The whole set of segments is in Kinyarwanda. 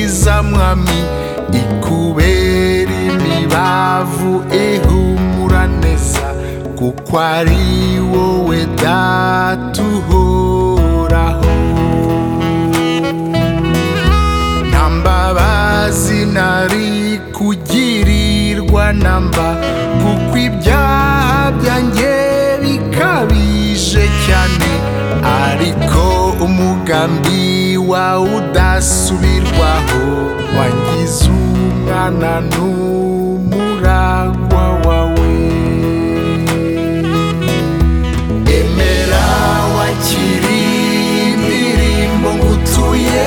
umwami ikubera imibavu ihumura neza kuko ari wowe data uhoraho nta mbabazi nari kugirirwa namba kuko ibyaha byanjye bikabije cyane ariko umugambi wawe udasubirwaho wangize umwana n'umuragwa wawe emera wakiri indirimbo ngutuye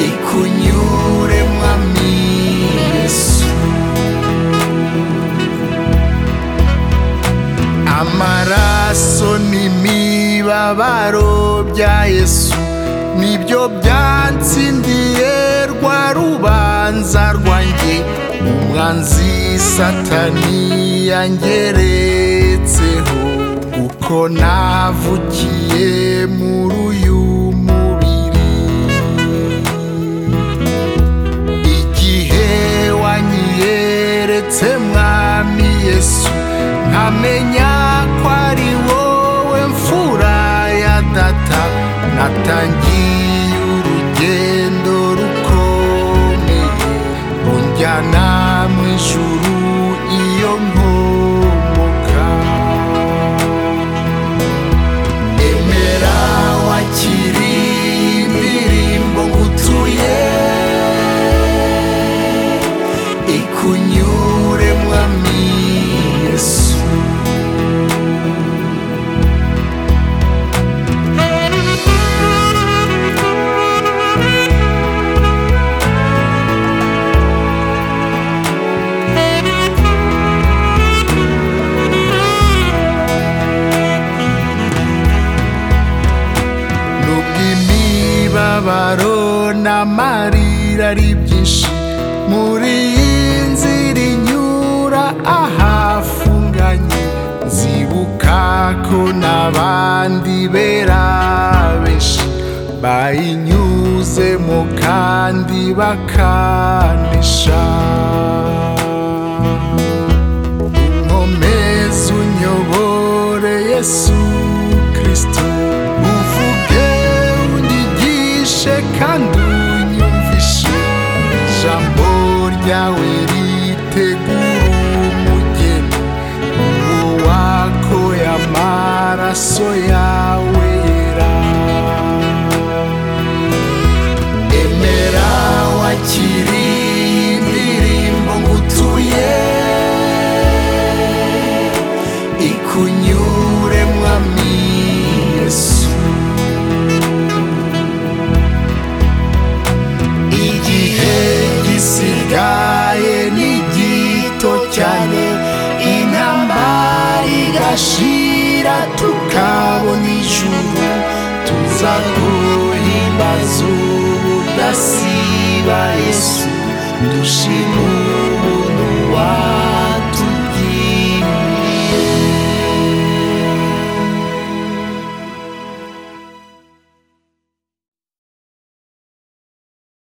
ikunyure mwami yesu amaraso n'imibabaro bya yesu nibyo byatsindiye rwa rubanza rwanjye umwanzi satani yangeretseho kuko navukiye muri uyu mubiri igihe wanyiyeretse mwami yesu nkamenya ko ari wowe mfura ya data natangiye urugendo rukomeye runjyana mu ijuru iyo nkomoka emera wakiri indirimbo ngutuye ikunyure mwami yesu nubwo imibabaro n'amarira ari byinshi muri iyi nzira inyura ahafunganye nzibuka ko n'abandi bera benshi bayinyuzemo kandi bakanisha nkomeze unyobore yesu kristo uvuge unyigishe kandi unyumvishe ijambo ryawe ritegura umugeni uwo wako y'amaraso yawe yera emera wakiri indirimbo ngutuye ikunyure mwami yesu igihe gisigaye ni gito cyane intambara igashira tukabona ijuru tuza guhimbaza ubudasiba yesu dushima